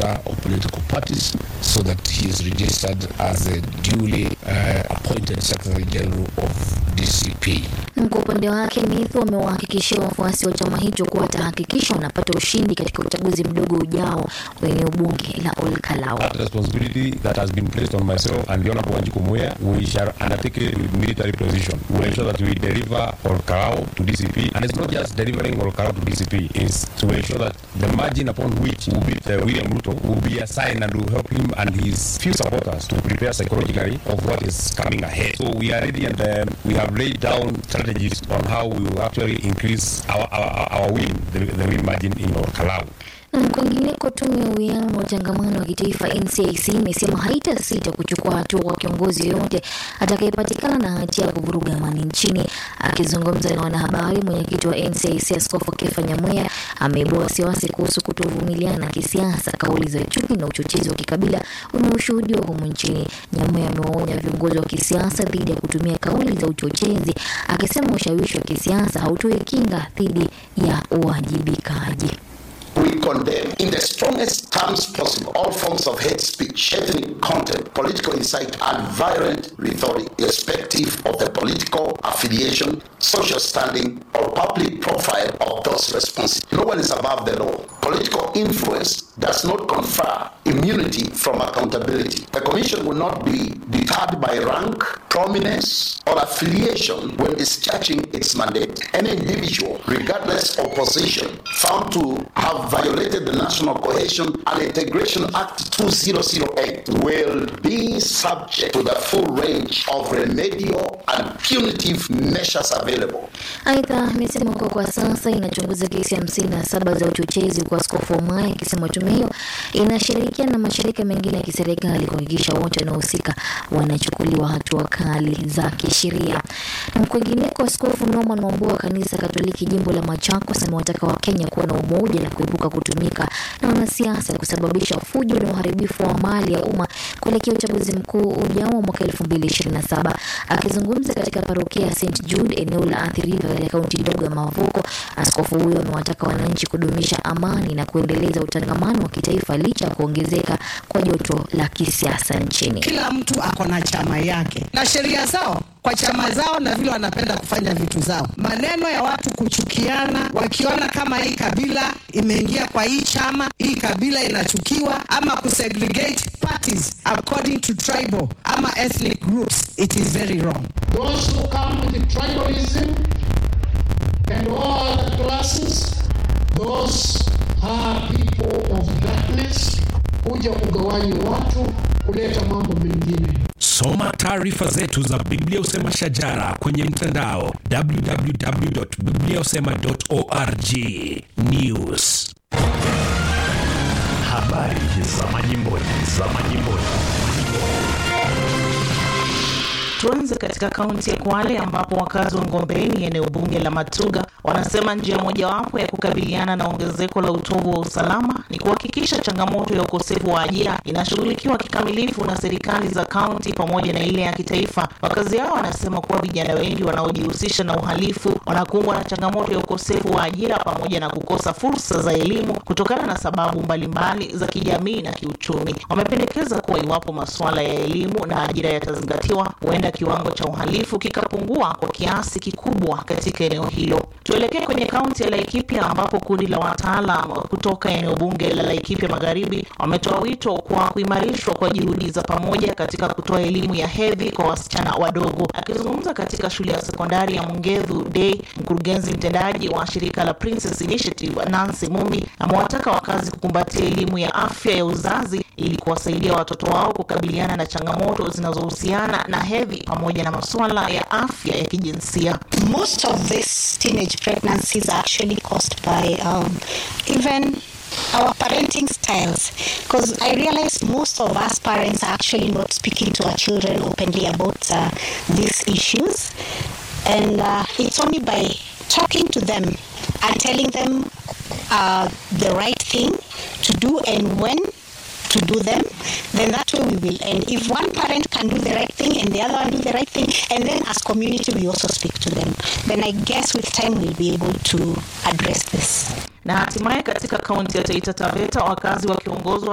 register of political parties so that he is registered as a duly uh, appointed Secretary General of DCP. Kwa upande wake Mithu amewahakikishia wafuasi wa chama hicho kuwa atahakikisha wanapata ushindi katika uchaguzi mdogo ujao wa eneo bunge la Olkalau. That responsibility that has been placed on myself and the Honorable Wanjiku Muya, we shall undertake it with military precision. We will ensure that we deliver Olkalau to DCP, and it's not just delivering Olkalau to DCP, it's to ensure that the margin upon which will beat uh, William Ruto will be assigned and will help him and his few supporters to prepare psychologically of what is coming ahead. So we are ready and um, we have laid down strategies on how we will actually increase our, our, our win, the, the win margin in Olkalau. Na kwingineko, tume ya uwiano na utangamano wa kitaifa NCIC imesema haitasita kuchukua hatua kwa kiongozi yoyote atakayepatikana na hatia ya kuvuruga amani nchini. Akizungumza na wanahabari, mwenyekiti wa NCIC Askofu Kefa Nyamweya ameibua wasiwasi kuhusu kutovumiliana kisiasa. Kauli za chuki na uchochezi wa kikabila umeushuhudiwa humu nchini. Nyamweya amewaonya viongozi wa kisiasa dhidi ya kutumia kauli za uchochezi, akisema ushawishi wa kisiasa hautoi kinga dhidi ya uwajibikaji. We condemn in the strongest terms possible all forms of hate speech, ethnic content, political incite, and violent rhetoric, irrespective of the political affiliation, social standing, or public profile of those responsible. No one is above the law. Political influence does not confer immunity from accountability. The Commission will not be deterred by rank, prominence, or affiliation when discharging its mandate. Any individual, regardless of position, found to have violated the National Cohesion and Integration Act 2008 will be subject to the full range of remedial and punitive measures available. Aidha, amesema kuwa kwa sasa inachunguza kesi hamsini na saba za uchochezi kwa Askofu Omaya, akisema tume hiyo inashirikiana na mashirika mengine ya kiserikali kuhakikisha wote wanaohusika wanachukuliwa hatua kali za kisheria. Na kwingineko, Askofu Norman Wambua wa kanisa Katoliki jimbo la Machakos amewataka Wakenya kuwa na umoja na kuepuka kutumika na wanasiasa kusababisha fujo na uharibifu wa mali ya umma kuelekea uchaguzi mkuu ujao wa mwaka 2027. Akizungumza katika parokia ya St Jude eneo la Athi River katika kaunti ndogo ya Mavuko, askofu huyo amewataka wananchi kudumisha amani na kuendeleza utangamano wa kitaifa licha ya kuongezeka kwa joto la kisiasa nchini. Kila mtu ako na chama yake na sheria zao kwa chama zao na vile wanapenda kufanya vitu zao. Maneno ya watu kuchukiana, wakiona kama hii kabila imeingia kwa hii chama, hii kabila inachukiwa, ama kusegregate parties according to tribal ama ethnic groups, it is very wrong. Those who come with tribalism and all other classes, those are people of darkness, kuja kugawanya watu, kuleta mambo mengine. Soma taarifa zetu za Biblia Usema Shajara kwenye mtandao www.bibliausema.org. News, habari za majimboni, za majimboni. Tuanze katika kaunti ya Kwale ambapo wakazi wa Ngombeni, eneo bunge la Matuga, wanasema njia mojawapo ya kukabiliana na ongezeko la utovu wa usalama ni kuhakikisha changamoto ya ukosefu wa ajira inashughulikiwa kikamilifu na serikali za kaunti pamoja na ile ya kitaifa. Wakazi hao wanasema kuwa vijana wengi wanaojihusisha na uhalifu wanakumbwa na changamoto ya ukosefu wa ajira pamoja na kukosa fursa za elimu kutokana na sababu mbalimbali za kijamii na kiuchumi. Wamependekeza kuwa iwapo masuala ya elimu na ajira yatazingatiwa, huenda kiwango cha uhalifu kikapungua kwa kiasi kikubwa katika eneo hilo. Tuelekee kwenye kaunti ya Laikipia ambapo kundi la wataalam kutoka eneo bunge la Laikipia Magharibi wametoa wito kwa kuimarishwa kwa juhudi za pamoja katika kutoa elimu ya hedhi kwa wasichana wadogo. Akizungumza katika shule ya sekondari ya Mungethu Day, mkurugenzi mtendaji wa shirika la Princess Initiative Nancy Mumbi amewataka wakazi kukumbatia elimu ya afya ya uzazi ili kuwasaidia watoto wao kukabiliana na changamoto zinazohusiana na hedhi pamoja na masuala ya afya ya kijinsia. Most of these teenage pregnancies are actually caused by um, even our parenting styles because I realize most of us parents are actually not speaking to our children openly about uh, these issues and uh, it's only by talking to them and telling them uh, the right thing to do and when to do them, then that way we will end. If one parent can do the right thing and the other one do the right thing, and then as community we also speak to them, then I guess with time we'll be able to address this. Na hatimaye katika kaunti ya Taita Taveta wakazi wakiongozwa